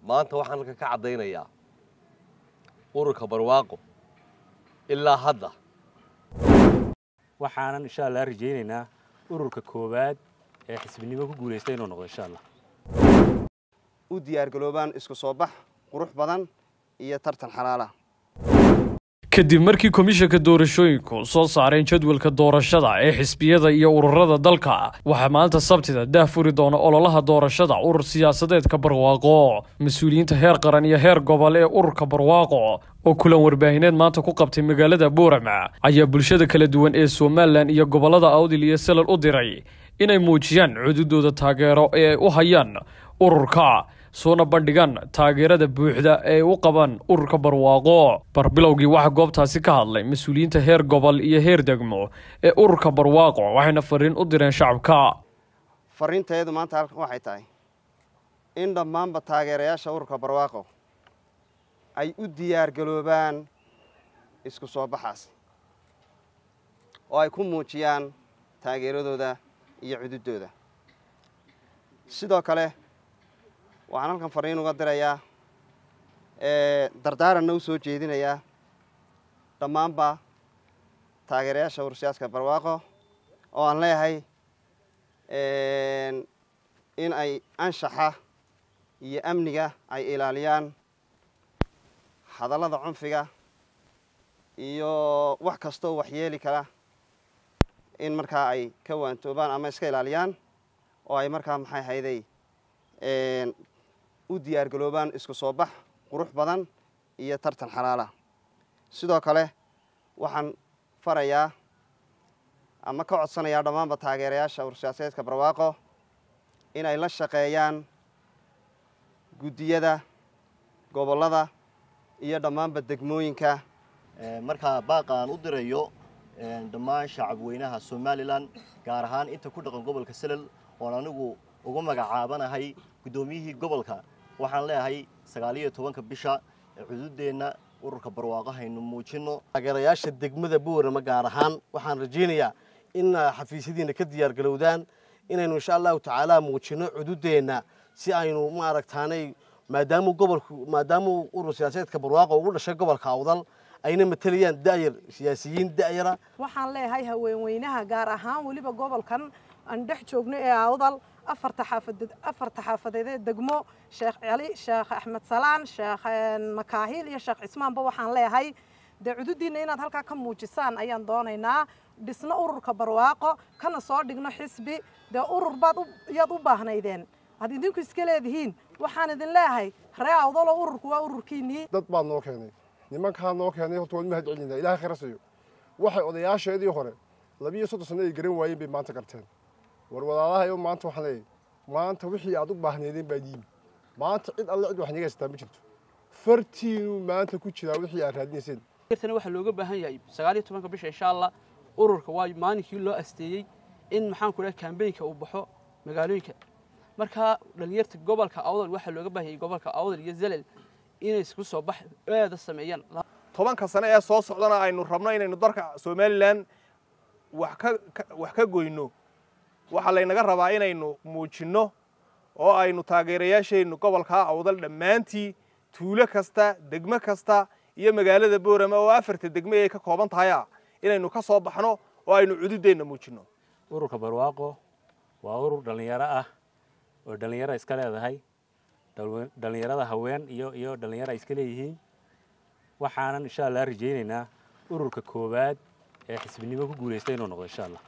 maanta waxaan halkan ka caddaynayaa ururka barwaaqo ilaa hadda waxaanan insha allah rajaynaynaa ururka koowaad ee xisbinimo ku guulaysta inuu noqdo insha allah u diyaargaloobaan isku soo bax qurux badan iyo tartan xalaala kadib markii komishanka doorashooyinku soo saareen jadwalka doorashada ee xisbiyada iyo ururada dalka waxaa maanta sabtida daah furi doona ololaha doorashada urur siyaasadeedka barwaaqo mas-uuliyiinta heer qaran iyo heer gobol ee ururka barwaaqo oo kulan warbaahineed maanta ku qabtay magaalada boorama ayaa bulshada kala duwan ee somalilan iyo gobolada awdil iyo salal u diray inay muujiyaan cududooda taageero ee ay u hayaan ururka soona bandhigaan taageerada buuxda ee ay u qabaan ururka barwaaqo barbilowgii waxaa goobtaasi ka hadlay mas-uuliyiinta heer gobol iyo heer degmo ee ururka barwaaqo waxayna fariin u direen shacabka fariinteedu maanta halkan waxay tahay in dhammaanba taageerayaasha ururka barwaaqo ay u diyaargaloobaan isku soo baxaas oo ay ku muujiyaan taageeradooda iyo cududooda sidoo kale waxaan halkan fariin uga dirayaa dardaaranna u soo jeedinayaa dhammaanba taageerayaasha urursiyaaska barwaaqo oo aan leeyahay in ay anshaxa iyo amniga ay ilaaliyaan hadallada cunfiga iyo wax kastoo waxyeeli kara in markaa ay ka waantoobaan ama iska ilaaliyaan oo ay markaa maxay hayday u diyaargaloobaan isku soo bax qurux badan iyo tartan xalaala sidoo kale waxaan farayaa ama ka codsanayaa dhammaanba taageerayaasha ursiyaasadeedka barwaaqo inay la shaqeeyaan guddiyada gobollada iyo dhammaanba degmooyinka markaa baaqa aan u dirayo dhammaan shacabweynaha somalilan gaar ahaan inta ku dhaqan gobolka selal oon anigu ugu magacaabanahay guddoomiyihii gobolka waxaan leeyahay sagaaliyo tobanka bisha cududeenna ururka barwaaqo haynu muujinno taageerayaasha degmada boorama gaar ahaan waxaan rajaynayaa in xafiisyadiina ka diyaargalowdaan inaynu insha allahu tacaala muujinno cududeenna si aynu maaragtaanay maadaamuu gobolku maadaamuu urur siyaasadeedka barwaaqo ugu dhashay gobolka awdal ayna matalayaan da'yar siyaasiyiin da'yara waxaan leeyahay haweenweynaha gaar ahaan weliba gobolkan aan dhex joogno ee awdal afarta xaafadeed afarta xaafadeed ee degmo sheekh cali sheekh axmed salaan sheekh makaahil iyo sheekh cismaanba waxaan leeyahay dee cududiinna inaad halkaa ka muujisaan ayaan doonaynaa dhisno ururka barwaaqo kana soo dhigno xisbi dee urur baad iyaad u baahnaydeen had idinku iska leedihiin waxaan idin leeyahay ree awdaloo ururku waa ururkiinnii dad baa noo keenay nimankaa noo keenay horta waan mahad celinaa ilahay khayra siiyo waxay odayaasheedii hore labiiyo soddon sanno ay garan waayeen bay maanta garteen war walaalahayo maanta waxaan leeyahay maanta wixii aad u baahnaydeen baa yimi maanta cid alle cid wax naga haystaa ma jirto fartiinuu maanta ku jiraa wixii aad raadinayseen tana waxaa looga baahan yahay sagaal iyo tobanka bisha insha allah ururka waa maalinkii loo asteeyey in maxaan ku dhaha kambeynka uu baxo magaalooyinka markaa dhalinyarta gobolka awdal waxaa looga baahan yahay gobolka awdal iyo zelel inay isku soo bax aada sameeyaan tobanka sane ee soo socdana aynu rabno inaynu dalka somalilan wax ka wax ka goyno waxaa laynaga rabaa inaynu muujinno oo aynu taageerayaasheennu gobolkaa awdal dhammaantii tuulo kasta degmo kasta iyo magaalada boorama oo afarta degme ay ka kooban tahaya inaynu ka soo baxno oo aynu cududeenna muujinno ururka barwaaqo waa urur dhallinyaro ah oo dhallinyaro iska leedahay dhallinyarada haween iyo iyo dhallinyaro ay iska leeyihiin waxaanan insha allah rajaynaynaa ururka koowaad ee xisbinimo ku guulaysta inuu noqdo insha allah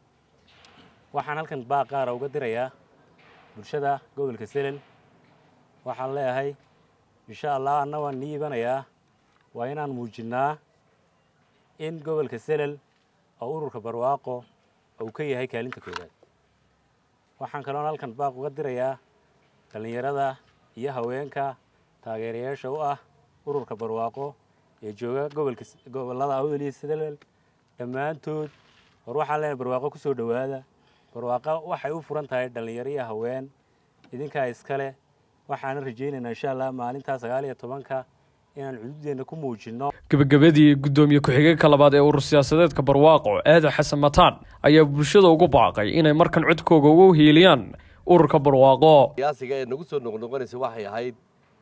waxaan halkan baaq qaara uga dirayaa bulshada gobolka selel waxaan leeyahay insha allah anna waan nii ibanayaa waa inaan muujinnaa in gobolka selel oo ururka barwaaqo uu ka yahay kaalinta koowaad waxaan kaloon halkan baaq uga dirayaa dhallinyarada iyo haweenka taageerayaasha u ah ururka barwaaqo ee jooga gobolka gobollada awdal iyo selel dhammaantood war waxaan leenahay barwaaqo ku soo dhowaada barwaaqo waxay u furan tahay dhallinyaro iyo haween idinkaa iskale waxaana rajaynaynaa insha allah maalintaa sagaal iyo tobanka inaan cududeenna ku muujinno gebagabadii guddoomiye ku-xigeenka labaad ee urur siyaasadeedka barwaaqo aadan xasan mataan ayaa bulshada ugu baaqay inay markan codkooga ugu hiiliyaan ururka barwaaqo siyaasiga ee nagu soo noqnoqonaysa waxay ahayd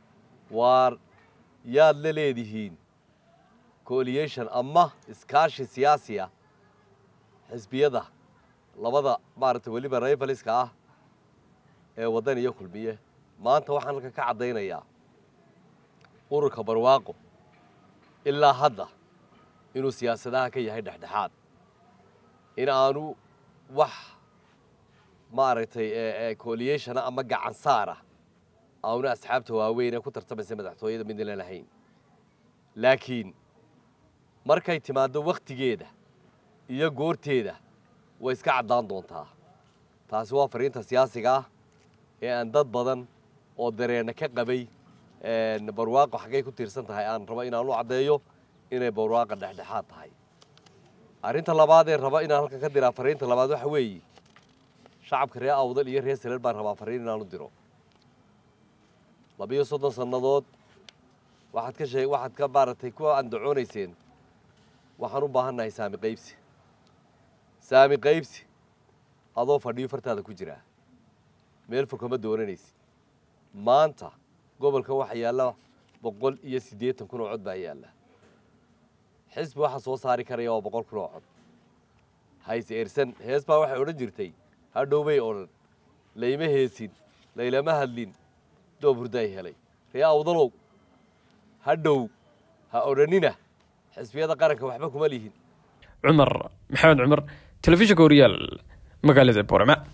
waar yaad la leedihiin coaliation ama iskaashi siyaasi ah xisbiyada labada maaragtay weliba rayfaliska ah ee waddan iyo kulmiye maanta waxaan halkan ka caddaynayaa ururka barwaaqo ilaa hadda inuu siyaasadaha ka yahay dhexdhexaad in aanu wax maaragtay coaliationa ama gacan saara aanu asxaabta waaweyn ee ku tartamaysa madaxtooyada midna lahayn laakiin markay timaaddo wakhtigeeda iyo goorteeda way iska caddaan doontaa taasi waa fariinta siyaasiga ah ee aan dad badan oo dareenna ka qabay barwaaqo xaggay ku tiirsan tahay aan rabo inaan u caddeeyo inay barwaaqa dhexdhexaad tahay arrinta labaad ee raba inaan halkan ka diraa fariinta labaad waxa weeye shacabka reer awdal iyo reer saleel baan rabaa fariin inaan u diro labiyo soddon sannadood waxaad ka shee waxaad ka maaragtay ku andacoonayseen waxaan u baahannahay saami qaybsi saami qaybsi adoo fadhiyo fartaada ku jiraa meel fog kama doonanaysid maanta gobolka waxaa yaalla boqol iyo siddeetan kun oo cod baa yaalla xisbi waxaa soo saari karaya waa boqol kun oo cod hayse ersan hees baa waxay odhan jirtay hadhowbay odhan layma heesin laylama hadlin doob hurdaay helay ree awdalow hadhow ha odhanina xisbiyada qaranka waxba kuma lihin cumar maxamed cumar telefishinka horyaal magaalada boorama